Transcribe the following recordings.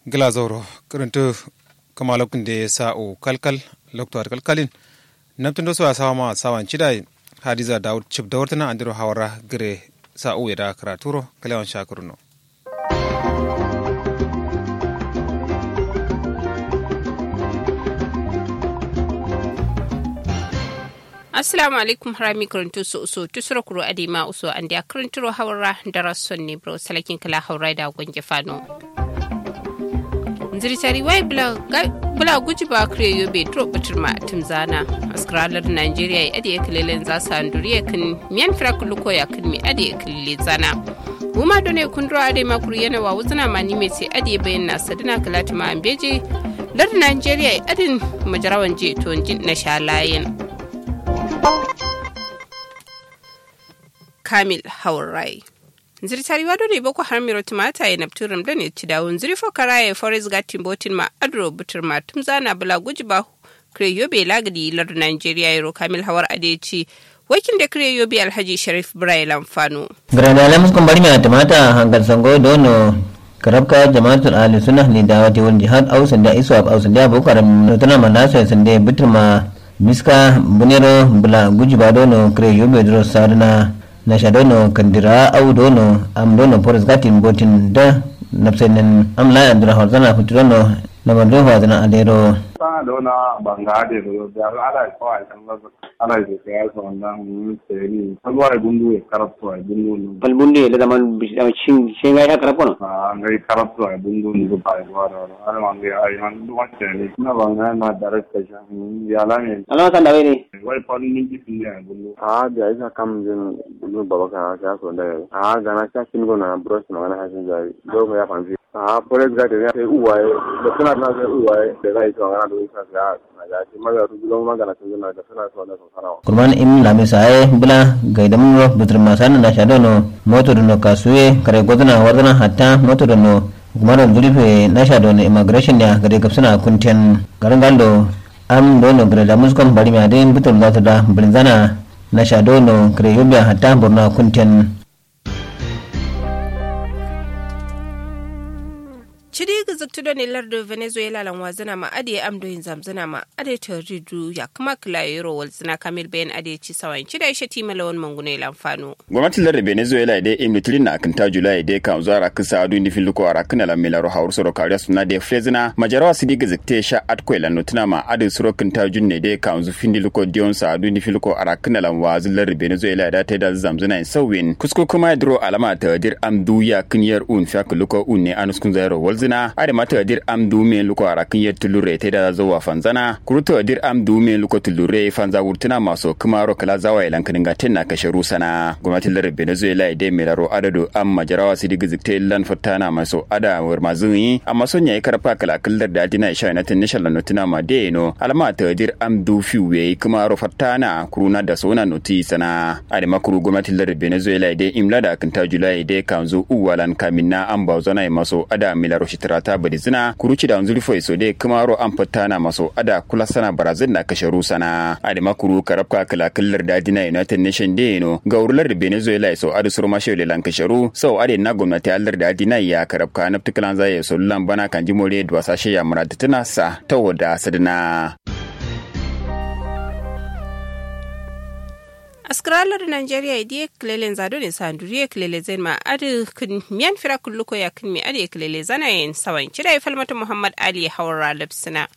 glazoro kirintu kama lokun de sa'o kalkal lokto kalkalin namtun do so sawa ma sawan chidai hadiza daud chip dawrtana andiro hawara gire sa'o yada karaturo kalewan shakuruno assalamu alaikum harami karantu su uso tusura kuro adima uso an da karanturo hawara da son ne bro salakin kala hawra da gonge fano ziritari wai bula guji ba kare yobe tro batirma timzana askaralar nigeria ya ade kalelen za su handuri kan miyan firakulu ko ya kan mi ade kalile zana Guma done kundro ade makuru yana wa wuzuna mani mai sai ade bayan na sadina kalati ma ambeje lar nigeria adin majarawan je to na shalayen kamil haurai zirtari wado ne boko har miro tumata ya nafturum da ne ci dawun ziri fokara ya forest gatin botin ma adro butur ma tum zana bula guji ba kire yobe lagadi lar nigeria yaro kamil hawar ade ci wakil da kire yobe alhaji sharif ibrahim lamfano grana lamus kun bari mai tumata hangal sango dono karabka jama'atul ahli sunnah ni dawati wal jihad au sanda isu au sanda boko haram tana manasa sanda butur ma miska bunero bula guji ba dono kire yobe dro sarna na shadono kandira au dono am dono poris gatin botin da napsenen am la andra horzana futurono na mando horzana adero sana da wani banga ade da yau da ala ko ai kan lazu ala da ke ya so wannan mun tseri kalwa ai bundu ya karatu ai bundu ne balbunde le zaman shin shin ga ya karapono a ngai karatu ai bundu ne ba ai wa da ala man ga ai man du wacce ne na banga na director sha ya la ne alama kan da wai wai fa ni ji fin ne bundu a da isa kam jin bundu baba ka ka so da a ga na ka kin gona brush na na hasin jari do ya fanzi a forest garden ya sai uwaye da suna na sai uwaye da zai to ngana do isa ga na ga shi maga su gulon magana sun gina da suna so da so sanawa kurman im lami sae bula gaidam no butur masana na shadono moto no kasuye kare godana wardana hatta moto no kumaro durife na shadono immigration ya gare gapsuna kunten garin galdo am dono gare da muskon bari ma dai butur da ta da brinzana na shadono kare yobya hatta burna kunten cidi ga zuktudo ne lardo venezuela lan wazana ma ade amdo yin zamzana ma ade ta ridu ya kuma kila yoro walzina kamil bayan ade ci sawan cida ishe ti malawan mangune lamfano gwamnatin lardin venezuela dai im litilin na akan julai dai kan zuwa rakin sa adu ni filiko a rakin la milaro haur soro kariya suna da frezina majarawa sidi ga zikte sha atko la notuna ma ade soro kan ta junne dai kan zu fin liko dion sa adu ni filiko a rakin la wazin lardin venezuela da ta da zamzana in sawin kusko kuma dro alama ta dir am duya kinyar un fa luko un ne anuskun zairo walzina zina ade mata dir am dume luko arakin yet tulure te da zawa fanzana kuruto dir am dume luko tulure fanza wurtuna maso kumaro kala zawa ilan kaninga tenna kashe rusana gwamnatin lar venezuela ide melaro adado am majarawa sidi gizikte lan fatana maso ada war mazuni amma son yayi karfa kala kallar da dina isha na tin nishal notuna ma de no alama ta dir am du fiwe kumaro fatana kuruna da sona noti sana ade makuru gwamnatin lar venezuela ide imla da kan ta julai ide kanzo uwalan kaminna am bauzana maso ada milaro tirata bari zina kuruci da wanzuri foi so dai kumaro an fata na maso ada kula sana barazin na kashe rusana ade makuru karabka kala kallar da dina united nation day no ga urlar da venezuela so adu surma shele lan kasharu so ade na gwamnati allar da dina ya karabka na tukalan zai so lan bana kan jimore da wasashe ya murata tana sa tawada sadana askaralar nigeria idiye kilelen zado ne sanduriye kilele zai ma adi kun miyan fira kulluko ya kun mi adi kilele zana yin sawan kira ya falmata muhammad ali hawara lipsina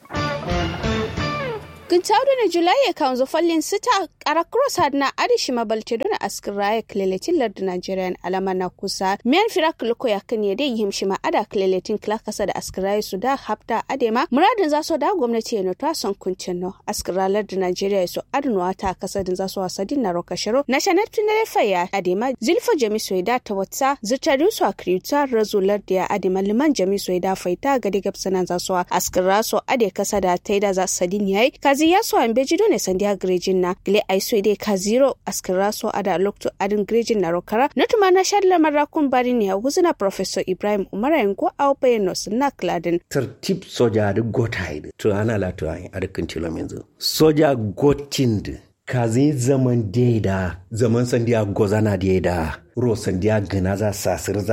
Gintaudu na Julai ya kanzo fallin sita kara cross had na adishi mabalte dona askira ya kleletin lardu Nigerian alama na kusa. Miyan fira kuliko ya kan yade yim shima ada kleletin klakasa da askira su da hafta adema. Muradin za so da gwamnati ya nota son kuncin no. Askira lardu Nigeria so adnuwa ta kasa din za so wasadin na rokashiro. Na shanar tunare faya adema zilfa jami so da ta wata zutari su akriuta razu lardu ya adema liman jami so da faita gadi gabsanan za so askira so ade kasa da taida za sadin yayi. Kazi ya so an beji dole sandi agrejin na gile ai so dai ka zero askira so ada lokto adin grejin na rokara nutuma na shadla marakun bari ne wuzina professor Ibrahim Umar yango au bayano sunna kladin tertib soja da gotaide to ana la to ai arkin tilom yanzu soja gotind kazi zaman daida zaman sandiya gozana daida ro sandiya gana za sasirza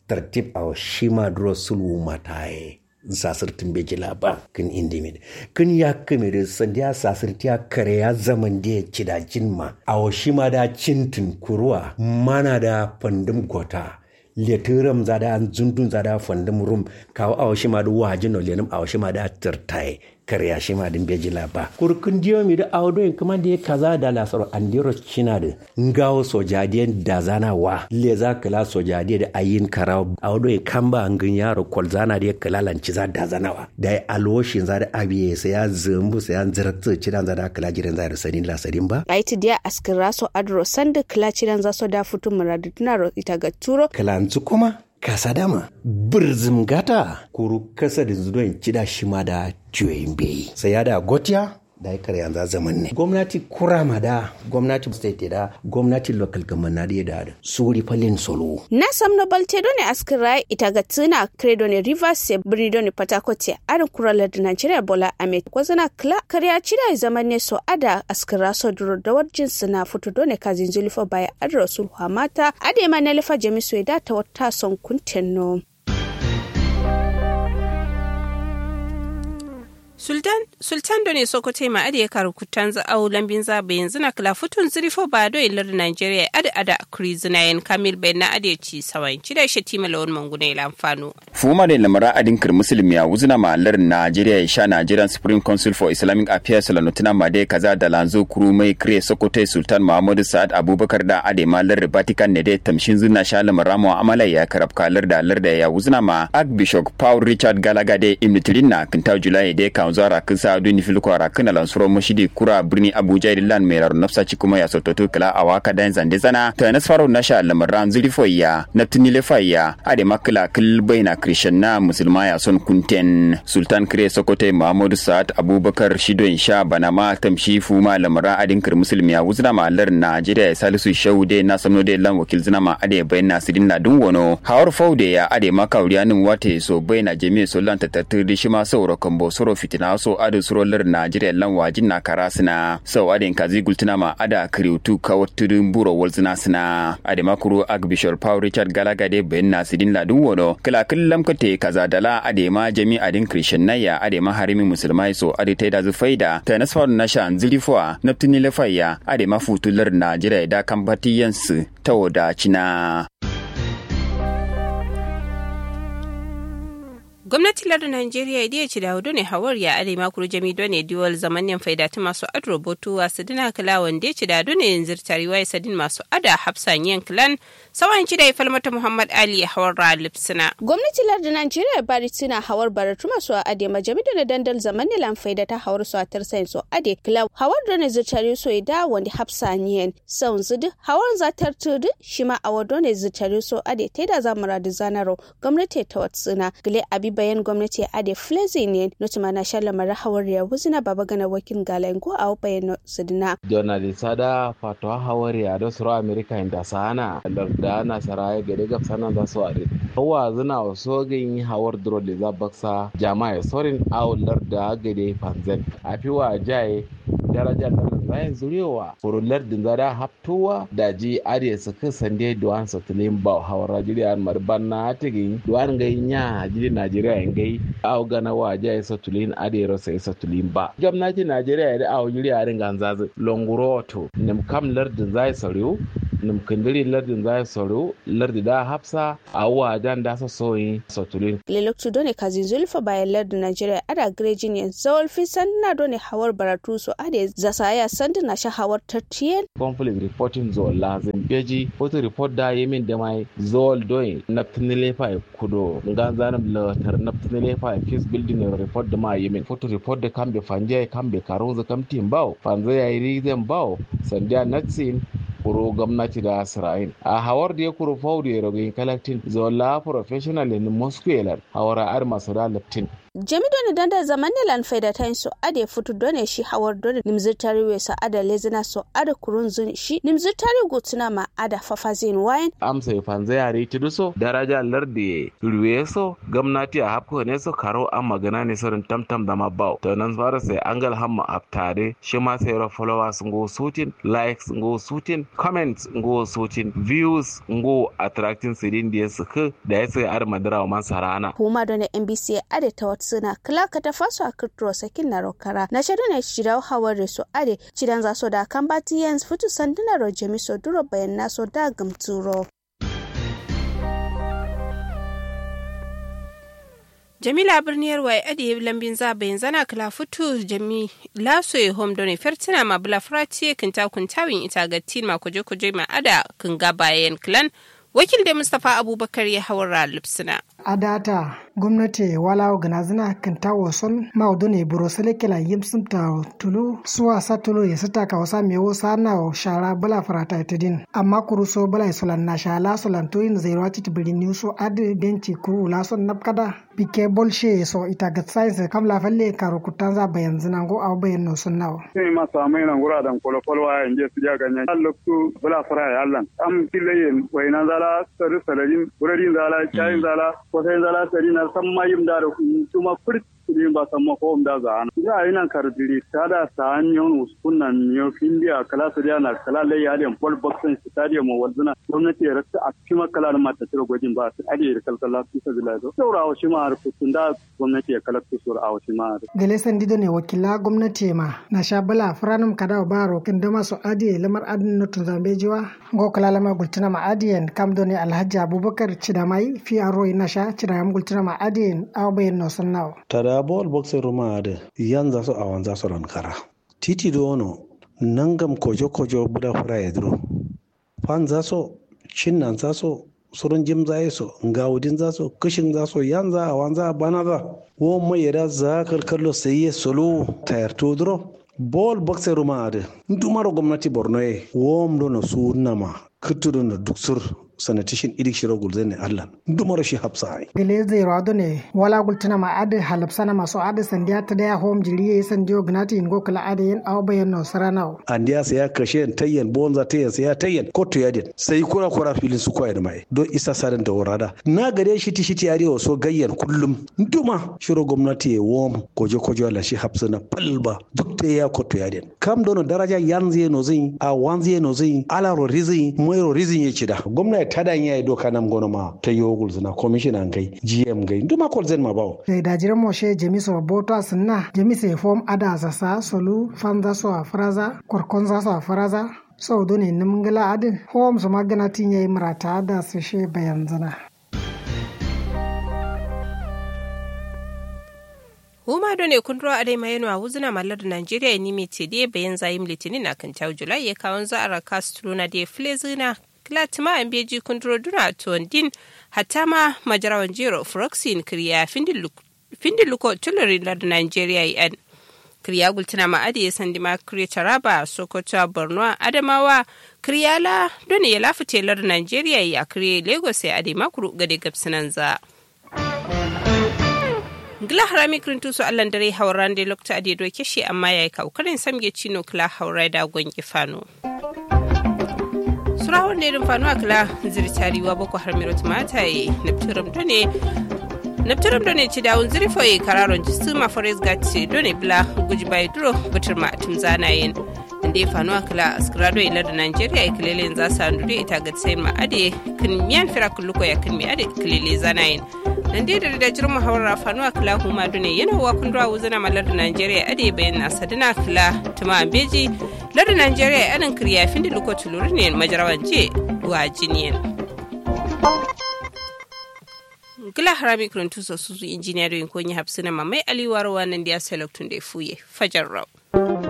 tartib a shi ma duro sulwu mataye sasirtin beji laba kin indimid kin ya kamere sandiya sasirti ya kare ya zaman da ya ci da jinma a shi ma da cintin kuruwa mana da fandum gota letiram zada an zundun zada fandum rum kawo a shi ma da wajin no lenum a shi ma da tirtai kare shi ma din beji laba kurkun diyo mi da awdo in kuma da kaza da lasaro andiro china da ngawo sojadiyan da zana wa le za kala sojadiya da ayin kara awdo in kamba angin yaro kol zana da kala lanci za da zana wa da alwoshin za da abiye sai ya zumbu sai ya zirakta cidan za da kala jiran za da sanin lasarin ba aiti dia askira so adro sanda kala cidan za so da futu muradu tunaro ita ga turo kalanzu kuma kasa dama birzim gata kuru kasa da zuwa cida shi ma da juyin bai sai ya da gotiya da ya yanzu zaman ne gwamnati kurama da gwamnati state da gwamnati local government na da da suri falin solo na samno balte ne askira ita ga tuna credo ne rivers se brido ne patakote arin kurala da nigeria bola amet kwazana kla kariya cida zaman ne so ada askira so duro da warjin suna fito dole kazin zulfa baya adra sulhu mata ade ma na lifa jamisu da ta wata son kuntenno sultan sultan do ne sokoto ma ade karu kutan za au lambin za bayan zina kala futun zirifo ba do ilar nigeria ada ada kuri zina yan kamil bayan na ade ci sawayin ci da shi tima lawan manguna ila amfano fuma da lamara adin kir muslim ya wuzina ma lar nigeria ya sha nigerian supreme council for islamic affairs la nutuna ma dai kaza da lanzo kuru mai kire sokoto sultan muhammadu sa'ad abubakar da ade ma lar vatican ne dai tamshin zina sha lamara mu amala ya karab kalar da lar da ya wuzina ma archbishop paul richard galaga dai imitirin na kinta julai dai kan zuwa kin sa adu ni filko ara kana lan suro mushidi kura birni abuja lan mai raru nafsa ci kuma ya sototo kala a waka dan zande zana ta nas faro na sha lamaran zuri foya na tunile faya ade makla kil baina christian na musulma ya son kunten sultan kire sokote muhammadu sa'ad abubakar shido insha bana ma tamshi fu ma lamaran adin kir musulmi ya wuzna ma lar najeriya ya salisu shaude na samno de lan wakil zina ma ade bayna sidin na dun wono hawar faude ya ade makauriyanin wate so bayna jami'a so lan tatattir shi ma sauro kambo soro fitina so adu surolar Najeriya lan wajin na karasina sau adin kazi gultuna ma ada kiriutu kawatudun buro walzina sina ade makuru Archbishop Paul Richard Galagade bayan nasidin ladun wono kala killam kate kaza dala ade ma jami adin Christian naya ade ma harimi musulmai so ade taida zu faida ta nasfar na shan zilifwa naftini lafaya ade ma futular Najeriya da kambatiyansu ta wadacina. gwamnati lardin Najeriya idiya ci da hudu ne hawar ya are makuru jami done diwal zamanin faida ta masu adro botu wa sadina kala wanda ya ci da dune yanzu tariwa ya sadin masu ada hafsan yan kilan sawan ci da ya falmata Muhammad Ali ya hawar ra lipsina. gwamnati lardin Najeriya bari tuna hawar baratu masu ade majami da dandal zamanin lan faida ta hawar su a tarsayin su ade kila hawar done zirtari so da wanda hafsan yan saun zudu hawar zatar tudu shi ma awar done zirtari so ade ta da zamura da zanaro gwamnati ta watsuna gile abi bayan gwamnati a da flezi ne nutuma na shala mara hawar ya wuzina baba gana wakil galango a bayan sidina. donald sada fatuwa hawar ya da suru amerika inda sana da na saraya gade gab sanan da su are hawa zina wasu gin hawar duro da za baksa jama'a sorin awular da gade fanzan a fi wa jaye darajar da zayin zurewa furular din zada haftowa da ji ariya su kan sande duwan satulin ba hawar rajiriya marban na tigin duwan gai nya jiri najeriya yan gai aw gana wa ja satulin ariya rasa satulin ba gwamnati najeriya da aw jiri arin ganzazu longuroto nim kam lardin zai sarew nim kandiri lardin zai sarew lardi da hafsa awa dan da sa soyi satulin leloktu done kazin zulfa bayan lardin najeriya ada grejin yan zawal fi sanna done hawar baratu so ade zasaya sandi na shahawar tattiyen. conflict reporting zol lazim beji photo report da yemin da mai zol doing naptinile fa kudo ngan zanam la tar naptinile fa peace building report da ma yemin photo report da kambe fanje kambe karunza kamtin bawo fanzo yayi rizan bawo sandiya natsin kuro gwamnati da Isra'il. A hawar da ya kuro faudu ya rogin kalaktin zola professional in Moscow hawara ar masu da laftin. jami doni danda zaman ne lan faida ta so ade futu done shi hawar doni nimzir tari we so ada lezina so ada kurun zun shi nimzir tari gutuna ma ada fafazin wayan amsa ya fanza yare ti so daraja lardi ruwe so gwamnati a hapko ne so karo an magana ne sorin tamtam da mabau to nan fara sai angal hamma aftare shi ma sai ra followers ngo sutin likes ngo sutin comments ngo sutin views ngo attracting sidin da su da ya sai ar madara wa man sarana kuma doni mbc ade ta watsuna kala ka ta faso a kirturo sakin na rokara na shaidu ne shirau hawar da su ade cidan za so da kan bati yans fitu sanduna ro jami so duro bayan na so da gamturo jamila birniyar wai adi lambin zabayin zana kala futu jami laso ya hom doni fertina ma bula frati kinta kuntawin ita ga tin ma kuje kuje ma ada kun ga bayan clan wakil da mustapha abubakar ya hawara lipsina a data gwamnati wala ganazina kan tawo son maudu ne buro sele kela yimsim ta tulu suwa sa tulu ya sita ka wasa me wasa na shara bala farata itidin amma kuru so bala isolan na shala solan to in zero ati tibiri ni so adi benci kuru la son napkada bike bolshe so ita ga science kam la falle karo kutanza bayan zina go aw bayan no sun nawo sai ma samai nan gura dan kolo kolo wa inje su ja ganya lokku bala fara ya Allah am kilayen wayna zala sari salarin burarin zala chayin zala ko sai zala sari na san mayim da kuma furt kudin ba san mako da za ana ya yi nan karbiri ta da sa hanyon uskunan yo findiya kala su da na kala lai ya den ball boxing stadium mo walduna gwamnati ya rasa a cikin kala da mata tiro gwajin ba su ade da kalkala su ta bila do saura wa shi ma har kutun da gwamnati ya kala su sura wa shi ma gele sandido ne wakila gwamnati ma na sha bala franum kada ba rokin da masu ade lamar adin na tun zambe jiwa go kala lamar gultuna ma adiyen kam do ne alhaji abubakar cidamai fi aro na sha cidamai gultuna ma adiyen awbayen no sannawo tada bol boxe ruma da yanza su awan za su rankara titi do ono nangam kojo kojo buda fura ya duro fan za so cinnan za so surun jim za so ngawudin za so kishin za so yanza awan za bana za wo mai yada za kalkallo sai ya solo tayar to duro bol boxe ruma da ndumaro gwamnati borno ye wom do na su nama kutudu na duksur sanatishin idik shiro gulzen ne Allah dumar shi hapsa ai gele zai rado ne wala gultuna ma ade halapsana maso ade sandiya ta daya home jiri yayi sandiyo gnati ingo kala ade yin aw bayan no sarana andiya sai ya kashe tayyan bonza tayyan sai ya tayyan koto ya din sai kura kura filin su koyar mai don isa sadan da warada na gare shi ti shiti arewa so gayyan kullum duma shiro gwamnati ya wom koje koje la shi hapsa na palba duk ta ya koto ya din kam dono daraja yanzu no zin a wanzu no zin ala ro rizin moiro rizin ya ci da gwamnati tadan ya yi doka nam gono ma ta yogul zina commissioner kai gm gai nduma kol zen ma bawo sai da jiran moshe jemiso boto asinna jemise form ada sasa solu fanza so a fraza korkonza so a fraza so do ne nimgala adin hom so magana tin yayi marata da su she bayan zina huma do ne kundro adai mayeno a wuzuna mallar Najeriya ni me te de bayan zayim litinin a kan tawo Julai ya kawon za a raka na de flezina klatima an beji kundro duna tondin hatta ma majarawan jero froxin kriya findin luko tulari da Nigeria yan kriya gultuna ma ade ya sandi ma kriya taraba sokoto borno adamawa kriya la don ya lafi telar Nigeria ya kriya lagos ya ade makuru gade gabsinan za. gila harami kirintu su allan dare hauran da lokta ade doke shi amma ya yi kaukarin samge cino kila haurai da gwangi fano. surawar ne rin fanu akla zirtariwa boko har miro tumata ye nepturum done nepturum done ci dawun zirfo ye kararon jistu ma forest gati done bla guji bai duro butur ma tum zana yin inda fanu akla askrado ila da nigeria ya kilele za su andure ita ga sai ma ade kin miyan fira kulluko ya kin mi ade kilele zana yin nan dai da da jirma hawara fanu akla huma done yana wa kundwa wuzana malar da nigeria ade bayan na sadina kila tuma beji lardin Najeriya yanin kirya fin da lokacin lura ne majarawan je wa jiniyan. Gila harami kuruntu su su injiniya da yin konyi hapsina mamai aliwar wannan da ya sai da fuye fajar rau.